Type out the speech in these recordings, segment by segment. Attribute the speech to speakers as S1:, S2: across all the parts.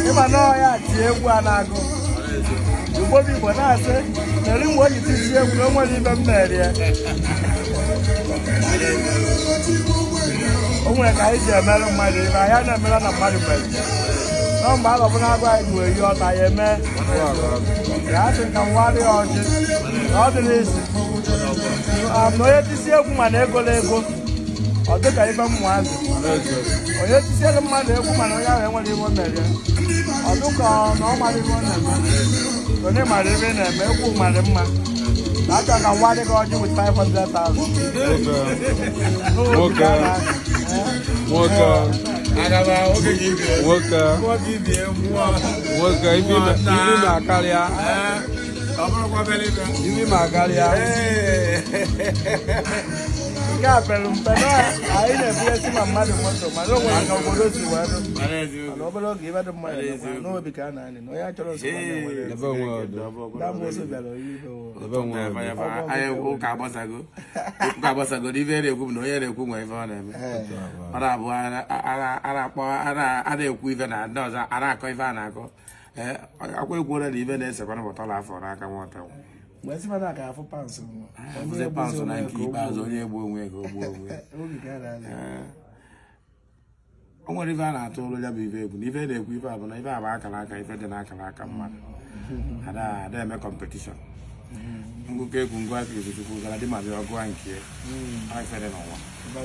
S1: ịma na ọya tie egwu a na-agụ ugbo bụ igbo na-asị meri mgbe o ji tisi egwu na o nwere ibe m mere ya o nwere ka anyị ji emerụ mmadụ ibe anyị na-emere na mmadụ mere nọ mgbe a gọbụna agwa anyị bụ eyi ọta ya eme ya asị ka nwarị ọjị na ọ dị n'isi na onye tisi egwu mana egola ego ọ dị ka ibe mmụazị onye tisiere mmadụ egwu mana onye ahụ enwere ibe o mere ya ọ dị ka na ọ mara ibe ọ na-eme onye mara ebe ị na-eme egwu mara mma na aka ka nwa dị gị ọjị with 500,000
S2: Nwoke. nwoke
S3: agaba oge gị bie
S2: nwoke
S3: mmụọ gị bie mmụọ
S2: nwoke ibi ma- ibi ma karịa
S3: Ee, ọ bụrụkwa obere ibe
S2: ibi ma karịa
S1: nke a pere mpe na anyị na-ebughesi ma mmadụ moto mana o nwere ka obodo si wee dụ
S3: mara eziokwu
S1: mana obere oge ibe dị mmadụ dịkwa n'obi ka a na-anyị na onye chọrọ nsogbu anya nwere
S2: ebe onwe ọdụ
S1: damoso bịara oyi ihe o
S2: ebe onwe ọdụ
S3: anyị ụka agbasago ụka agbasago na ife na-ekwu bụ na onye na-ekwu nwe ife ọ na-eme ọ na-abụ a na-akpọ a na-ekwu ife na ndị ọzọ a na-akọ ife a na-akọ ee akwa ekwuola na ife na-esekwana bọtọla afọ n'aka nwata
S1: mgbe si mana ka afụ pansị
S3: bụzi paụnsụ na nke ikpeazụ onye egbu onwe ya ka o gbuo onwe ya
S1: oge ka a na-anyị
S3: Ee. o nwere ife a na-atụ ụlọ ya bụ ife egwu na ife na-ekwu ife a bụ na ife a bụ akara aka ife dị n'akara aka mmadụ ada ada eme kọmpetishọn ngụkọ egwu ngụ aka izuchukwu gara dị ma bịa ọgụ a nke a ife dị n'ụwa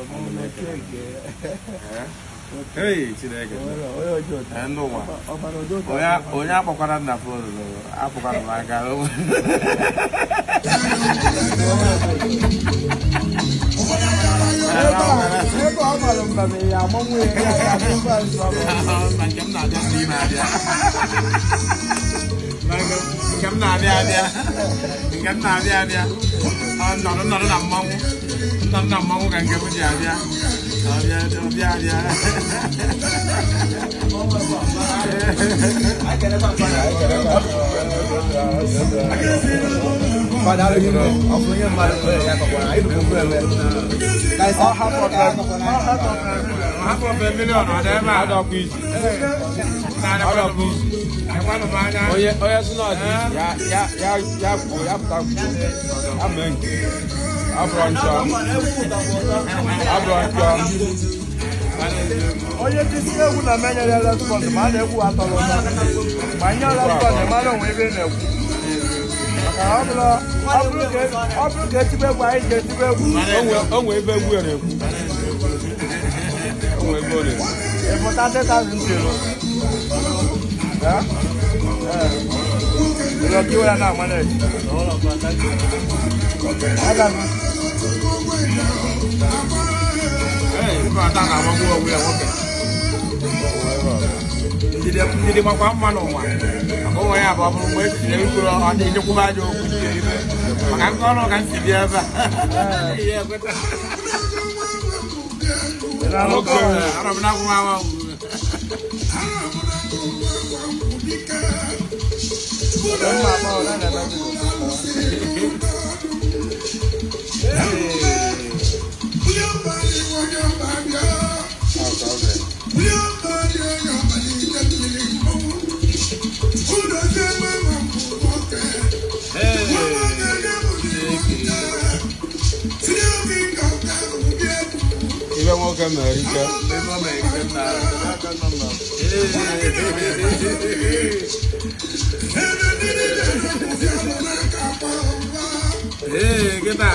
S3: Ee. Hey, Chineke
S1: onye ọjọọ
S3: Ee, ndị ụwa
S1: ọbara ọjọọ
S3: onye onye akpọkwara nna fon akpọkwara m aka
S1: ebe ọ bara mba na ya amanwụ ya ya ya bụ pansị
S3: na nke m na-abịa ndị na-abịa nke m na-abịa abịa nke m na-abịa abịa Ọ nọrọ nọrọ na mmanwụ nọrọ na mmanwụ ka nke m ji abịa ọbịa ọbịa abịa hapụ ofe milion ọ dị ebe a
S2: ọdọkwa izu
S3: na-adịkwanụ m adịkwanụ m anya
S2: onye onye si n'ọdị ya ya ya ya kwuo ya pụta kwuo ya mee nke abụrọ njọ abụrọ njọ
S1: onye tisi egwu na menyere respọnd ma a na-egwu atọrọ ụtọ ma nye respọnd mara onwe ebe ị na-ekwu maka ọ bụrụ ọ bụrụ ka ọ bụrụ ka etibe egwu anyị ji etibe egwu
S2: onwe onwe ebe egwu ya na-ekwu onwe ebe ọ na-ekwu
S1: ịpụta dịtazi ntịrụ ịlọkiwe ya na amaneji aga m
S3: Ee, ife ọta na-agbagbu onwe ya nwoke ndidi ndidi makwa mma n'ụwa maka onwe ya bụ ọ bụrụ mgbe etinyere ikwuru ọ dị nyekwuba aja okwu ndị ibe maka nke ọrụ ka m si bịa ebe a Ihe ekweta.
S1: ị na-anụkọ
S3: Ee, arọ m na-akwụ m awa
S1: mma ma ọ na-eme
S2: ibe nwoke mere ike
S3: Ee, kịta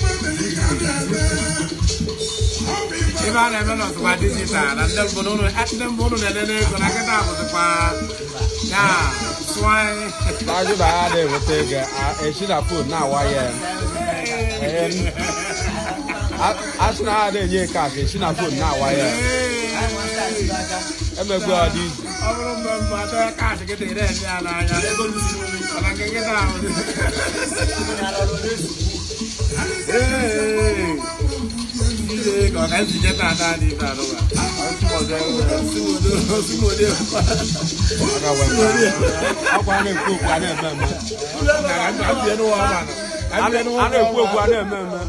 S3: ife a na-eme n'ọtụkwa dijital na ndị mbụ n'ụlọ ndị mbụ ụlọ na-elele ego na kịta bụzikwa ya swanyị
S2: n'ajụ na ya na-eweta ego a- echi na fon na-awa ya Ee, a- asị na ha na-enye kaasị echi na fon na-awa ya emegbe ọ dị izu
S3: ọ bụrụ mgbe mbụ atọ kaadị kịta ire eme ya n'anya mana nke kịta ahụ ka ọ ka ntinye tata dị ife arụwa osimode
S2: aka wee akwa a na-ekwu okwu a na-eme eme
S3: ka mbie n'ụwa ọbana
S2: a na-ekwu okwu a na-eme eme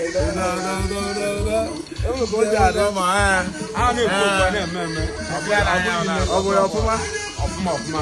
S1: enwe ka o ji adị
S3: ma
S2: a na-ekwu okwu a na-eme eme
S1: ọ bụ ya ọfụma
S2: ọfụma ọfụma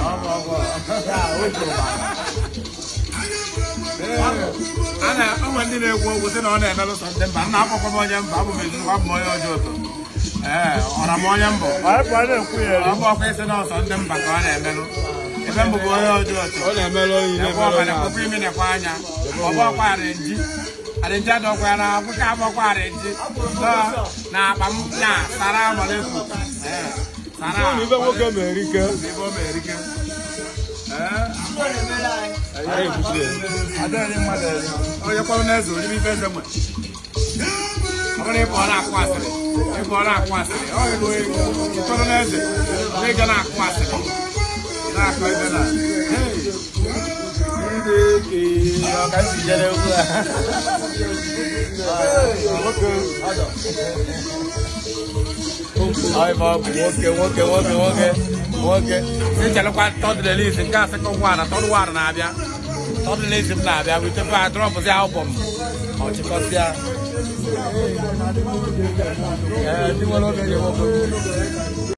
S3: a na onwe ndị na-ekwu okwu sị na ọ na-emelụ sọ ndị mba nna akpọkwa m onye mba abụ m ezigbo abụ m onye ọjọọ ụtọ ee ọra m onye mbọ
S1: anyị kwa na-ekwu ya
S3: ọ bụ ọkwa isi na ọsọ ndị mba ka ọ na-emelụ ebe mbụ bụ onye ọjọọ ụtọ
S2: ọ na-emelụ oyi
S3: ekwe
S2: na-emelụ
S3: ọka
S2: onye
S3: na-ekpokwa imi na-ekwe anya ọ bụ ọkwa arinji arinji adọkwa ya na akwụkwọ agbakwa arinji na akpa m na sara amalekwu ee sara
S2: ahụ ibe nwoke mere ike
S3: ebe o mere ike ee
S2: anyị ebusi ya
S1: adịghị mmadụ eri
S3: onye kpọrọ n'eze onye ife eze nwe ọ bụrụ ịbụ ọ na-akụ asịrị ịbụ ọ na-akụ asịrị ọ ịbụ ịkpọrọ n'eze onye ga na-akụ asịrị na-akụ ebe na
S1: ọka si jere egwu a
S3: Ọyịba ọ bụ nwoke nwoke nwoke nwoke nwoke si chelụkwa tọdụlelis nke a sekọnd wan tọdụ wan na-abịa tọdụlelis m na-abịa witefe a drọpụzi albọm ọchịkọsịa ee ndị nwere oge ga-enwekwa